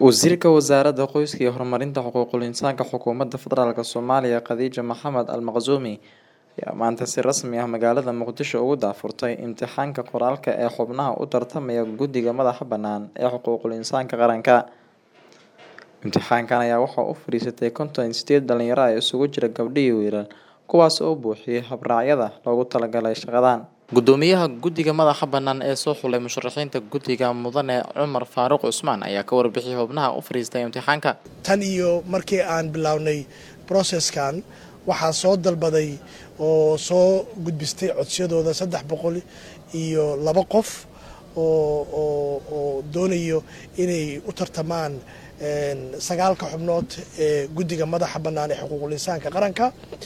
Wasiirka Wasaaradda Qoyska iyo Horumarinta Xuquuqul Insaanka Xukuumadda Federaalk Soomaaliya Khadija Maxamed Al-Maqsuumi ayaa maanta si rasmi ah magaalada Muqdisho ugu daahfurtay imtixaanka qoraalka ee xubnaha u tartamaya Guddiga Madaxa Bannaan ee Xuquuqul Insaanka Qaranka. Imtixaankan ayaa waxaa u fariistay konton iyo sideed dhalinyaro ah oo isugu jira gabdho iyo wiilal, kuwaas oo buuxiyay habraacyada loogu talagalay shaqadan. Guddoomiyaha Guddiga Madaxa Bannaan ee soo xulay musharaxiinta guddiga Mudane Cumar Faaruq Cusmaan ayaa ka warbixiyay xubnaha u fariistay imtixaanka. tan iyo markii aan bilownay processkan waxaa soo dalbaday oo soo gudbistay codsiyadooda saddex boqol iyo laba qof oo oo oo doonayo inay u tartamaan sagaalka xubnood ee guddiga madaxa bannaan ee xuquuqul insaanka qaranka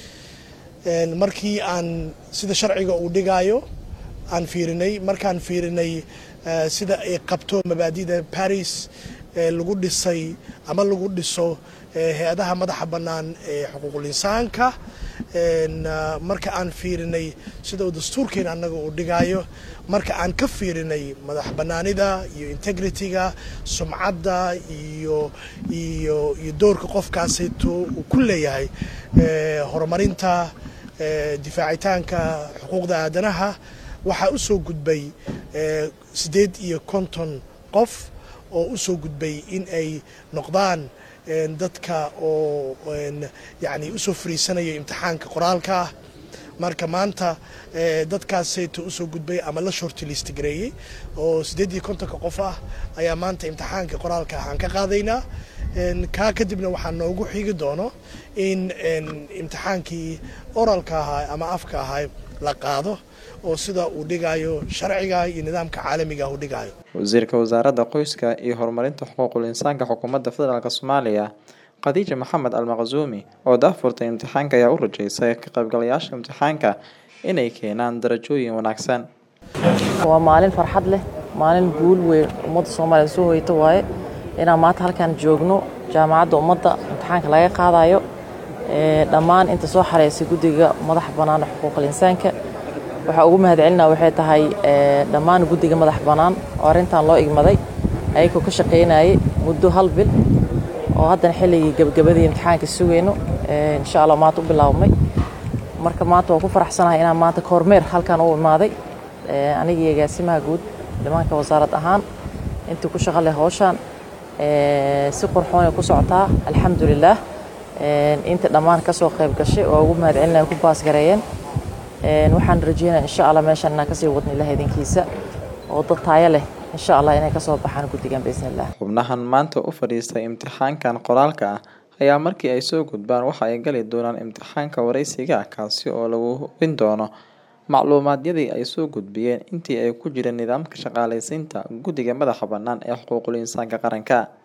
markii aan sida sharciga uu dhigayo aan fiirinay markaan fiirinay sida ay qabto mabaadida paris lagu dhisay ama lagu dhiso hay-adaha madaxa bannaan ee xuquuqul insaanka marka aan fiirinay sida uu dastuurkeena annaga uu dhigayo marka aan ka fiirinay madax bannaanida iyo integrity-ga sumcadda iyo iyo iyo doorka qofkaasayto uu ku leeyahay horumarinta difaacitaanka xuquuqda aadanaha waxaa u soo gudbay siddeed iyo konton qof oo u soo gudbay in ay noqdaan dadka oo yacni usoo fariisanaya imtixaanka qoraalka ah marka maanta dadkaasayto usoo gudbay ama la shortlist gareeyey oo siddeed iyo kontonka qof ah ayaa maanta imtixaanka qoraalka ah aan ka qaadaynaa kaa kadibna waxaa noogu xigi doono in imtixaankii oralka ahaa ama afka ahaa la qaado oo sida uu dhigayo sharciga iyo nidaamka caalamiga uu dhigayo wasiirka wasaaradda qoyska iyo horumarinta xuquuqul insaanka xukuumadda federaalk soomaaliya khadiija maxamed al-maqsuumi oo daahfurtay imtixaanka ayaa u rajeysay ka qaybgalayaasha imtixaanka inay keenaan darajooyin wanaagsan waa maalin farxad leh maalin guul weyn ummadda soomaaliya soo hoyto waaye inaan maanta halkaan joogno jaamacadda ummadda imtixaanka laga qaadayo dhammaan inta soo xareysay guddiga madaxa bannaan xuquuqul insaanka waxaa ugu mahadcelinaa waxay tahay dhammaan guddiga madax bannaan oo arrintan loo igmaday ayagoo ka shaqaynayay muddo hal bil oo haddana xilligii gebagabadii imtixaanka sugayno insha allah maanta u bilaabmay marka maanta waan ku faraxsanahay inaan maanta kormeer halkan u imaaday anigii agaasimaha guud dhimaanka wasaarad ahaan intii ku shaqo leh howshaan si qurxoonay ku socotaa alxamdulilaah inta dhammaan kasoo qayb gashay oo ugu mahadcelinaya ku baasgareeyeen waxaan rajeynaya insha allah meeshaan inaan kasii wadno ilaah idinkiisa oo dad taayo leh insha allah inay kasoo baxaan guddigan biisni illah xubnahan maanta u fadhiistay imtixaankan qoraalka ah ayaa markii ay soo gudbaan waxa ay gali doonaan imtixaanka wareysiga kaasi oo lagu hubin doono macluumaadyadii ay soo gudbiyeen intii ay ku jireen nidaamka shaqaalaysiinta guddiga madaxa bannaan ee xuquuqul insaanka qaranka